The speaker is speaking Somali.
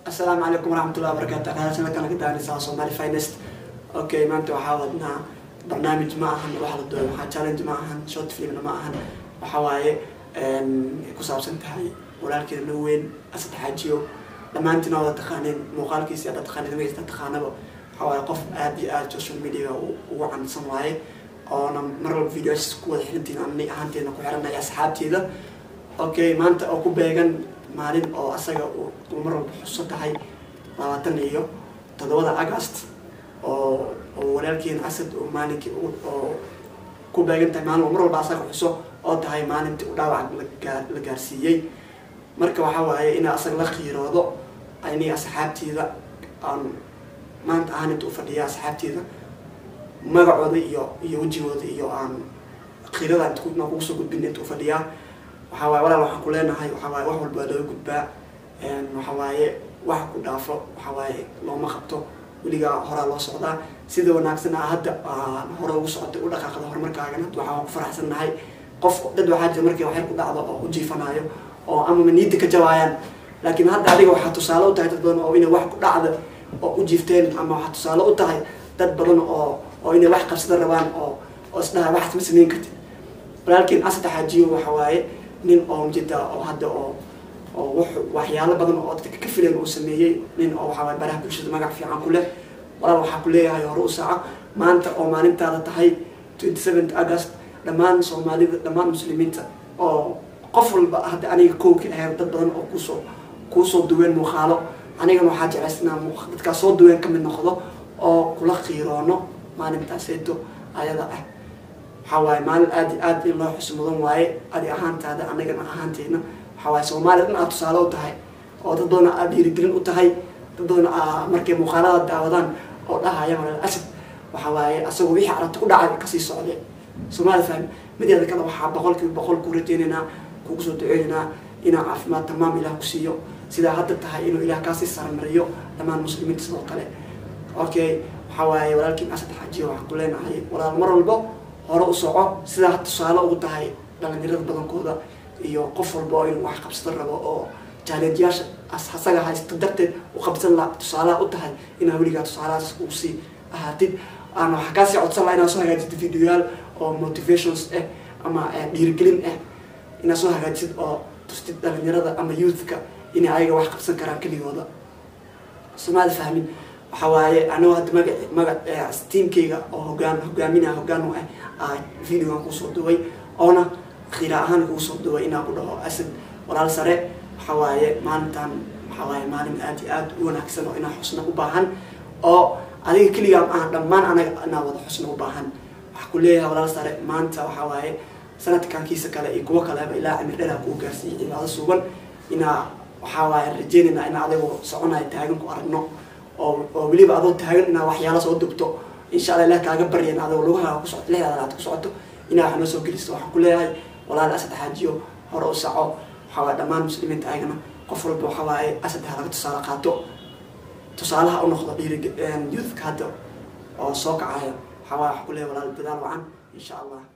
asalaamu calaykum waraxmatullahi wabarakaatu aqaadasana kana ka daanaysaa somali finest okay maanta waxaa wadnaa barnaamij ma ahan wax la dooyo waxaa challenge ma ahan short filmna ma ahan waxa waaye ku saabsan tahay walaalkeeda loo weyn asad xaajiyo dhammaantiin wada taqaaneen muuqaalkiisi ada taqaaneen magciisa taqaanaba waxa waaye qof aad iyo aad social media ugu cansan waaye oona mar walba videos ku wada xirantiin ani ahaanteedna ku xiranaya asxaabteeda okay maanta oo ku beegan maalin oo asaga uu mar walba xuso tahay labaatan iyo toddobada agast oo oo walaalkeena asad oo maalinkii oo ku beegan tahay maalin oo mar walba asaga xuso oo tahay maalintii u dhaawac la gaarsiiyey marka waxaa waaye in asaga la qiiroodo ani asxaabteeda aan maanta ahaan inta u fadhiya asxaabteeda magacooda iyo iyo wejigooda iyo aan qiirada inta kugu soo gudbin inta u fadhiyaa waxaa waaye walaal waxaan ku leenahay waxaa waaye wax walba waa looga gudbaa waxa waaye wax ku dhaafo waxa waaye looma qabto weligaa horaa loo socdaa sida wanaagsan a hadda hore ugu socotay u dhaqaaqda horumarkaagan hadda waxaa ku faraxsan nahay qof dad waxaa jira markii waxyar ku dhacdo oo u jiifanayo oo amama niida ka jabaayaan laakiin hadda adiga waxaa tusaale u tahay dad badan oo inay wax ku dhacda oo u jiifteen ama waxaa tusaale u tahay dad badan oo oo inay wax qabsada rabaan oo oo isdhaha waxaas ma samayn kartid walaalkiin asada xaajiyo waxa waaye nin oo mjida oo hadda oo oo waxyaalo badan oo dadka ka filan uu sameeyey nin oo waxaa waay baraha bulshada magac fiican ku leh walaal waxaa ku leeyahay hore u saaco maanta oo maalintaada tahay twenty seventh august dhammaan soomaalida dhammaan muslimiinta oo qof walba hadda aniga kowki ahayn dad badan oo kusoo kuusoo duween muuqaalo anigana waxaa jeclaysnaa dadkaa soo duween kamid noqdo oo kula qiiroono maalintaaseeto ayada ah waxaa waaye maalin aad i aad in loo xuso mudan waaye adi ahaantaada anagana ahaanteyna waxaa waaye soomaaliya dhan aad tusaale u tahay oo dad badan aad dhiirigelin u tahay dad badan markay muuqaalada daawadaan oo dhahaya malal asad waxa waaye asagoo wixii aragti ku dhacay kasii socday soomaali fahmi mideeda kale waxaa boqolkiiba boqol ku rajeynaynaa kugu soo duceynaynaa inaa caafimaad tamaam ilaah ku siiyo sidaa hadda tahay inuu ilaah kaasii saramariyo dhammaan muslimiinta sidoo kale okay waxaa waaye walaalkiin asad xaajiyo waxaan ku leenahay walaal mar walbo hore u soco sidaa had tusaale ugu tahay dhalinyarada badankooda iyo qof walba oo inuu wax qabsada rabo oo jaalenjiyaasha asaga haysto darteed u qabsan la tusaalaha u tahay inaa weligaa tusaalahaas uu sii ahaatid aan waxaa kaasii codsan laha inaa soo hagaajid videoyaal oo motivations ah ama dhiirigelin ah inaa soo hagaajisid oo tustid dhalinyarada ama youthka inay ayaga wax qabsan karaan keligooda somaada fahmin waxaa waaye anigoo hadda maga magac tiamkayga oo hogaan hogaaminaa hogaan u ah videogan kuusoo duway oona khiira ahaan kugu soo duway inaa ku dhaho asad walaal sare waxaa waaye maalintan waxaa waaye maalin aad iyo aad u wanaagsan oo inaa xusna u baahan oo adiga keligaa maaha dhammaan anaga inaa wada xusna u baahan waxaa ku leeyahay walaal sare maanta waxaa waaye sanadkankiisa kale iyo kuwo kaleba ilaa cimir dheraa kuu gaarsiiyay cibaado sugan inaa waxaa waaye rajeynaynaa inaa adigoo soconayo taagan ku aragno oo oo weliba adoo taagan inaa waxyaala soo dubto insha alla ilah kaaga baryan adoo lugaha ku socoto lixdaada aad ku socoto inaa wax noo soo gelisto waxaan ku leeyahay walaal asad xaajiyo hore u saco waxaa waaye dhammaan muslimiinta ayagana qof walba waxaa waaye asad ha laga tusaale qaato tusaalaha u noqdo dhiiri youthka hadda oo soo kacaya waxaa waaye waxaa ku leeyahay walaal dadaal wacan insha allah